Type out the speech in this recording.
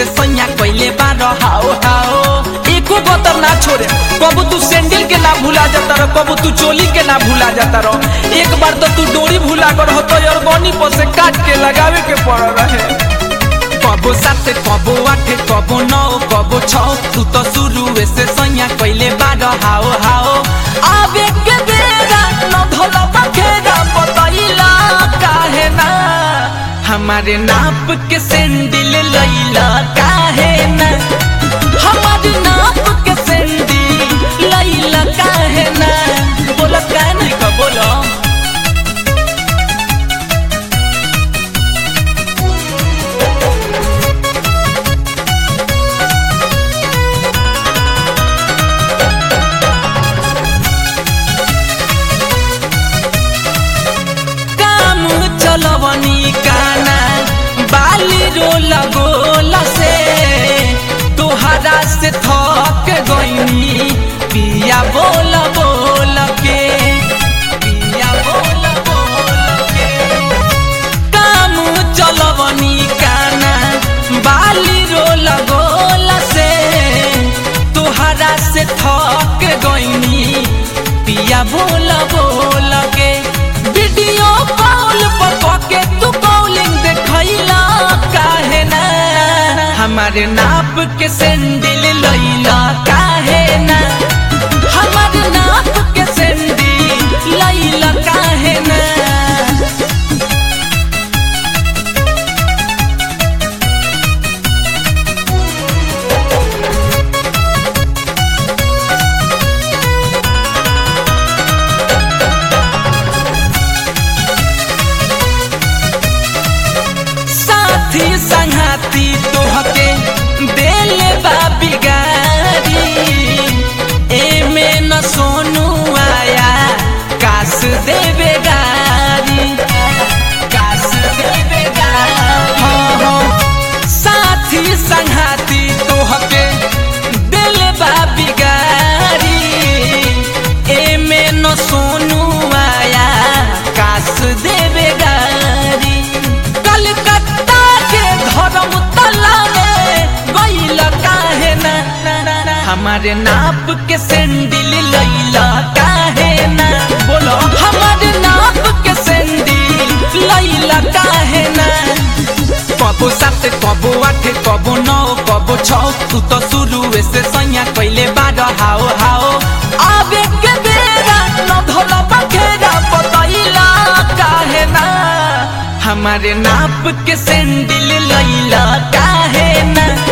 से सैया कैले बार हाओ हाओ एको गतर ना छोड़े कबू तू सैंडल के ना भूला जाता रहो कबू तू चोली के ना भूला जाता रहो एक बार तो तू डोरी भूला कर हो तो अरगनी पर से काट के लगावे के पड़ रहे कबो सात कबो आठ कबो नौ कबो छ तू तो शुरू से सैया कैले बार हाओ हाओ आवे के बेरा न धोला बखेरा बतैला काहे ना हमारे नाप के सैंडल लैला काहे ना हमारे नाप के सैंडल लैला काहे ना बोला काहे नहीं का बोला काम चलवनी काना बाली रोल गोल से तोहरा से थक गईनी पिया बोल बोल के पिया बोल बोल के काम चलवनी काना बाली रोल गोल से तोहरा से थक गईनी पिया बोल बोल के वीडियो कॉल पर के तू कॉलिंग देखैला काहे ना हमारे नाप के सैंडल लैला काहे ना हमारे नाप के सैंडल लैला काहे ना साथी संघाती तोहके देले बा बिगारी एमे न सोनू आया कास देवे गारी कास देवे गारी हाँ, हाँ। साथी संघाती तोहके देले बा बिगारी एमे न सोनू आया कास देवे गारी कलकत्ता के धर्मतला में गईल काहे ना ना, ना, ना। हमारे नाप के सैंडल लैला काहे ना बोलो हमारे नाप के सैंडल लैला काहे ना कबो सात कबो आठ कबो नौ कबो छ तू तो शुरू से सैया कैले बार हाओ हाओ आवे के बेरा न धोला बखेरा बतैला काहे ना हमारे नाप के सैंडल लैला काहे ना